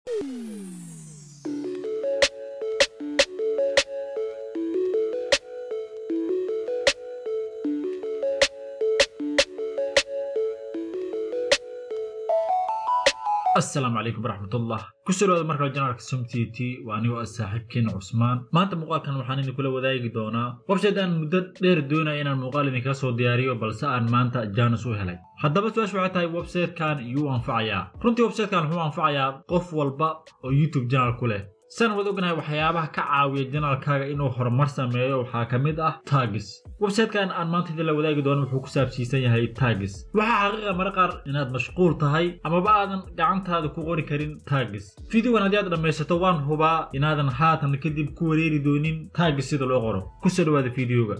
asalaamu calaykum waraxmatullah kusoo dhawaada markale janaalka som t t waa anigoo ah saaxiibkeena cusmaan maanta muuqaalkan waxaan idin kula wadaagi doonaa website aan muddo dheer doonaya inaan muuqaal idinkaga soo diyaariyo balse aan maanta janus u helay haddaba su-aashu waxay tahay websitekan yuu anfacayaa runtii websitekan wuxuu anfacayaa qof walba oo youtube janaal ku leh san wad ognahay waxyaabaha ka caawiya janaalkaaga inuu horumar sameeyo waxaa ka mid ah taagis websitekan aan maanta idin la wadaagi doono wuxuu ku saabsiisan yahay taagis waxaa xaqiiqa mara qaar inaad mashquul tahay amaba aadan gacantaada ku qori karin taagis fideogan haddii aad dhammaysato waan hubaa inaadan haatan kadib ku wareeri doonin taagis sida loo qoro kusoo dhawaada fideoga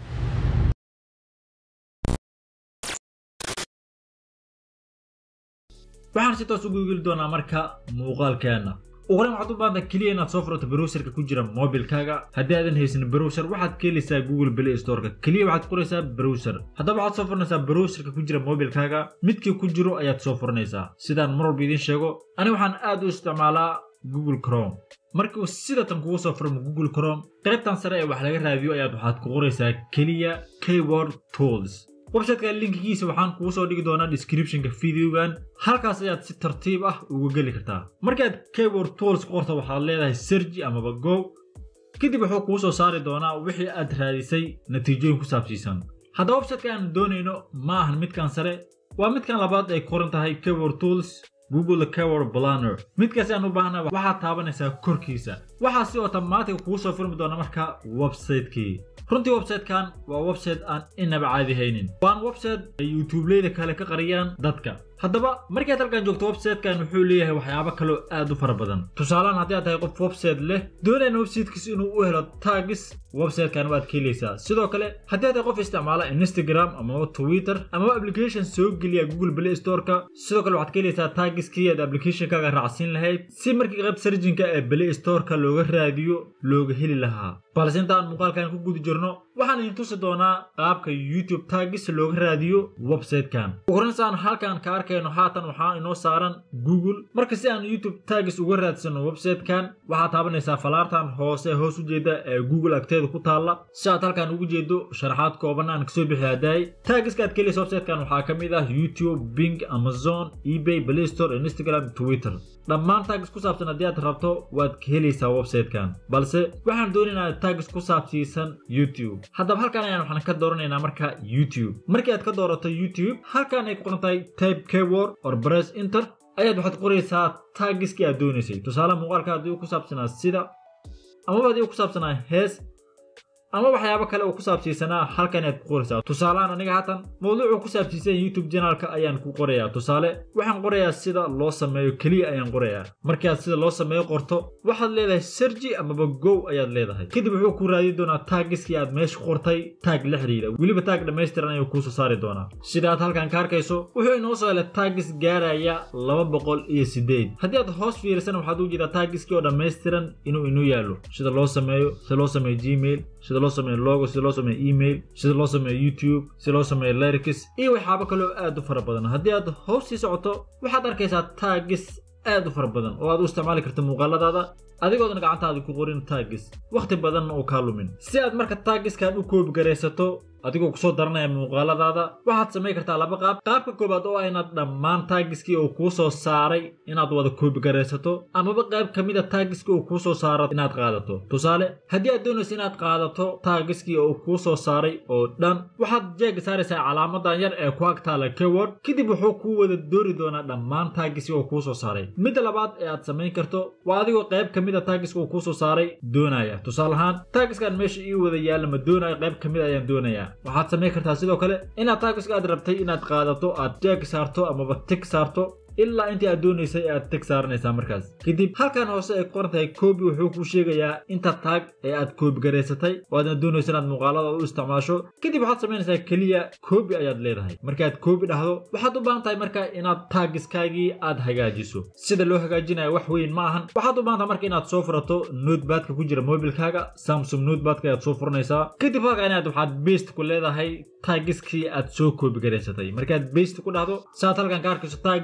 waxaan si toos ugu geli doonaa marka muuqaalkeena uqoran waxaad u baahanta keliya inaad soo furato browserka ku jira mobilkaaga haddii aadan haysan browser waxaad ka helaysaa google play storeka keliya waxaad qoraysaa browser haddaba waxaad soo furanaysaa browserka ku jira mobilkaaga midkii ku jiro ayaad soo furanaysaa sidaan mar walba idiin sheego aniga waxaan aad u isticmaalaa google chrome markii uu sidatan kugu soo furmo google chrome qaybtan sare ee wax laga raadiyo ayaad waxaad ku qoraysaa keliya keyword tools websiteka linkigiisa waxaan kugu soo dhigi doonaa descriptionka videogan halkaas ayaad si tartiib ah uga geli kartaa markaad keyword tools ku qorto waxaad leedahay sergi amaba go kadib wuxuu kuu soo saari doonaa wixii aad raadisay natiijooyin ku saabsiisan haddaba websiteka aan doonayno ma ahan midkan sare waa midkan labaad ay koran tahay keyword tools google keyword planner midkaasi aan u baahna waxaad taabanaysaa korkiisa waxaa si otomaatig kugu soo furmi doona marka websitekii runtii websitekan waa website aan inaba caadi haynin waan website ay youtubeleyda kale ka qariyaan dadka haddaba markaad halkan joogto websitekan wuxuu leeyahay waxyaabo kaloo aad u fara badan tusaalehaan haddii aad tahay qof website leh doonayna websitekiis inuu u helo taagis websitekan waad ka helaysaa sidoo kale haddii aad tahay qof isticmaala instagram amaba twitter amaba application soo geliya google play storeka sidoo kale waxaad ka helaysaa taagiskii aad applicationkaaga raacsiin lahayd si markii qayb sarjinka ee play storeka looga raadiyo looga heli lahaa balse intaan muuqaalkan ku guda jirno waxaan idin tusi doonaa qaabka youtube taagis looga raadiyo websitekan uguranasaan halkan ka arkayno haatan waxaa inoo saaran google marka si aan youtube taagis uga raadsano websitekan waxaad taabanaysaa falaartan hoose hoos u jeeda ee google agteeda ku taalla si aad halkan ugu jeedo sharaxaad kooban aan kasoo bixi hadaay taagiska aad keliysa websitekan waxaa ka mid ah youtube bing amazon ebay play store instagram twitter dhammaan taagis ku saabsan haddii aad rabto waad ka helaysaa websitekan balse waxaan doonaynaa taagis ku saabsiisan youtube haddaba halkan ayaan waxaan ka dooranaynaa marka youtube markii aad ka doorato youtube halkan ay ku qoran tahay type keyword or press enter ayaad waxaad qoraysaa taagiskii aad doonaysay tusaale muuqaalka haddii uu ku saabsanaa sida amaba haddii uu ku saabsanaa hees ama waxyaabo kale oo ku saabsiisanaa halkan ayaad ku qoraysaa tusaalehaan aniga haatan mawduucuu ku saabsiisan youtube janaalka ayaan ku qorayaa tusaale waxaan qorayaa sida loo sameeyo keliya ayaan qorayaa markii aad sida loo sameeyo qorto waxaad leedahay sergi amaba gow ayaad leedahay kadib wuxuu ku raadi doonaa taagiskii aad meesha qortay taag la xidhiidha weliba taag dhammaystiran ayuu kuusoo saari doonaa sida aad halkan ka arkayso wuxuu inoo soo helay taagis gaaraya laba boqol iyo sideed haddii aad hoos fiirisan waxaad u jeedaa taagiskii oo dhammaystiran inuu inuu yaallo sida loo sameeyo sida loo sameeyo gmail sida loo sameeyo logo sida loo sameeyo email sida loo sameeyo youtube sida loo sameeyo lyrics iyo waxyaabo kaloo aad u fara badan haddii aad hoos sii socoto waxaad arkaysaa taagis aad u fara badan oo aad u isticmaali karta muuqaaladaada adigoodan gacantaada ku qorin taagis wakhti badanna uu kaa lumin si aad marka taagiskan u koobi garaysato adigoo kusoo daranaya muuqaaladaada waxaad samayn kartaa laba qaab qaabka koobaad oo ah inaad dhammaan taagiskii uu kuu soo saaray inaad wada koobi garaysato amaba qayb ka mid a taagiskii uu kuu soo saaro inaad qaadato tusaale haddii aad doonayso inaad qaadato taagiskii uu kuu soo saaray oo dhan waxaad jeega saaraysaa calaamadan yar ee ku agtaala keyword kadib wuxuu kuu wada doori doonaa dhammaan taagiskii uu kuu soo saaray midda labaad ee aad samayn karto waa adigoo qayb ka mid a taagiska uu kuu soo saaray doonaya tusaale ahaan taagiskan meesha ii wada yaalla ma doonayo qayb ka mid ayaan doonayaa waxaad samayn kartaa sidoo kale inaad taagiska aad rabtay inaad qaadato aad jeeg saarto amaba tig saarto ilaa intii aad doonaysay aad teg saaranaysaa markaas kadib halkan hoose ay qoran tahay koobi wuxuu kuu sheegayaa inta taag ee aad koobi garaysatay oo aadna doonayso inaad muuqaalada u isticmaasho kadib waxaad samaynaysaa keliya koobi ayaad leedahay markaad koobi dhahdo waxaad u baahan tahay marka inaad taagiskaagii aad hagaajiso sida loo hagaajinayo wax weyn ma ahan waxaad u baahan tahay marka inaad soo furato notebadka ku jira mobilkaaga samsung notebadka ayaad soo furanaysaa kadib halka inaad waxaad best ku leedahay taagiskii aad soo koobi garaysatay markaad best ku dhahdo saad halkan ka arkayso taagiskii waxaad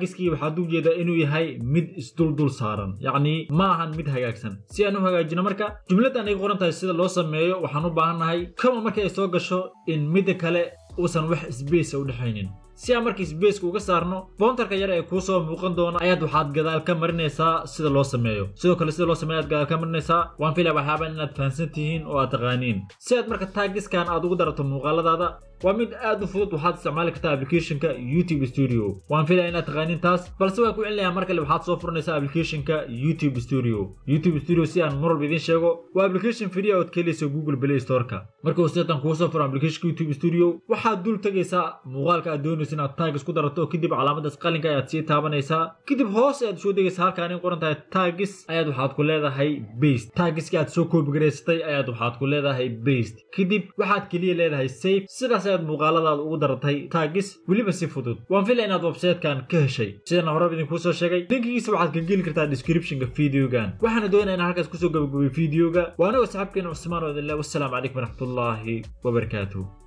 waxaad u jeedaa inuu yahay mid isduldul saaran yacni ma ahan mid hagaagsan si aan u hagaajino marka jumladdan ay qoran tahay sida loo sameeyo waxaan u baahannahay kama marka ay soo gasho in midda kale uusan wax sbacea u dhexaynin si aan markii sbaceka uga saarno boontarka yar ee kuu soo muuqan doona ayaad waxaad gadaal ka marinaysaa sida loo sameeyo sidoo kale sida loo sameeyo aad gadaal ka marinaysaa waan filaya waxyaabaan inaad fahamsan tihiin oo aad taqaaniin si aad marka taagiskan aad ugu darato muuqaaladaada waa mid aad u fudud waxaad isticmaali kartaa applicationka youtube studio waan filaya inaad taqaaniin taas balse waa ku celinayaa mar kale waxaad soo furanaysaa applicationka youtube studio youtube studio si aan mar walba idiin sheego waa application free ood ka helayso google play storeka marka uu seetan kuu soo furo applicationka youtube studio waxaad dul tegaysaa muuqaalka aad doonayso inaad taagis ku darato kadib calaamadaas qalinka ayaad sii taabanaysaa kadib hoos ayaad soo degaysaa halkaan in qoran tahay taagis ayaad waxaad ku leedahay baste taagiski aad soo koobigaraysatay ayaad waxaad ku leedahay baste kadib waxaad keliya leedahay safe sidaas ayaad muuqaaladaada ugu daratay taagis weliba si fudud waan filaya inaad websitekan ka heshay sidana horeba idinkuu soo sheegay linkigiisa waxaad ka geli kartaa descriptionka videogan waxaana doonaya inaan halkaas kusoo gabagabay videoga waa anigoo saxaabkeena cusmaan oo idin leh wassalaamu calaykum waraxmatullaahi wabarakaatuh